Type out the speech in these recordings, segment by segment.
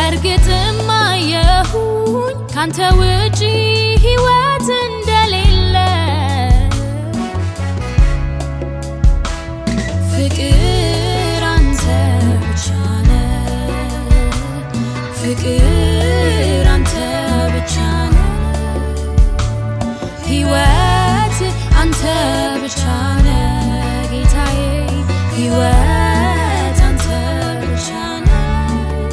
በእርግጥም አየሁኝ ካንተ ውጪ ሕይወት እንደሌለ ፍቅር አንተ ብቻ ነህ ፍቅር አንተ ብቻ ነህ ሕይወት አንተ ብቻ ነህ ጌታዬ ሕይወት አንተ ብቻ ነህ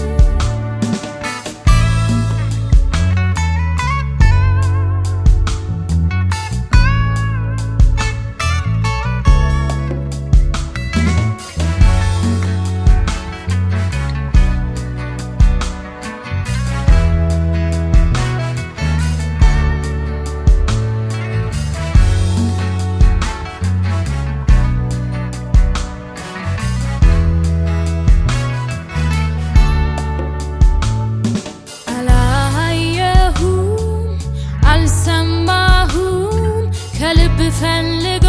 አላየሁም አልሰማሁም ከልብ ፈልጎ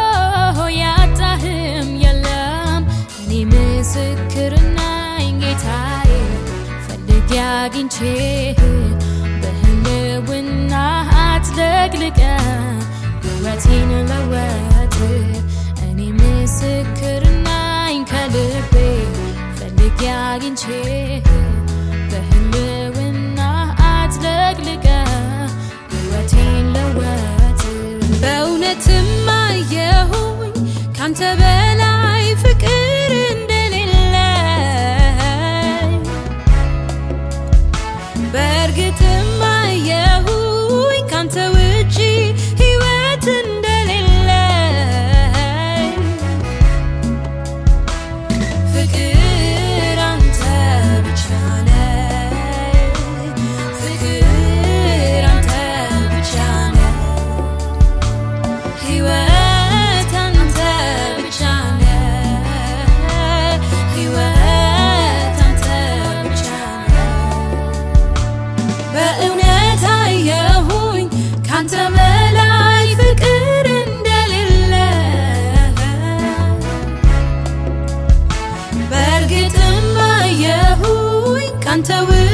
ያጣህም የለም እኔ ምስክር ነኝ ጌታዬ ፈልጌ አግኝቼህ በህልውና አጥለቅልቀ ሕይወቴን ለወጥ እኔ ምስክር ነኝ ከልቤ ፈልጌ አግኝቼህ በህልውና አጥለቅልቀ ሕይወቴን ለወጥ በእውነትም አየሁኝ ካንተ በላይ ፍቅር እንደሌለ በእርግጥም አየሁኝ ካንተ ውጪ ሕይወት እንደሌለ ፍቅር አንተ ብቻ ነህ ፍቅር አንተ ብቻ ነህ ሕይወት አንተ ብቻ ነህ ሕይወት አንተ ብቻ ነህ በእውነት አየሁኝ ካንተ በላይ ፍቅር እንደሌለ በእርግጥም አየሁኝ ካንተ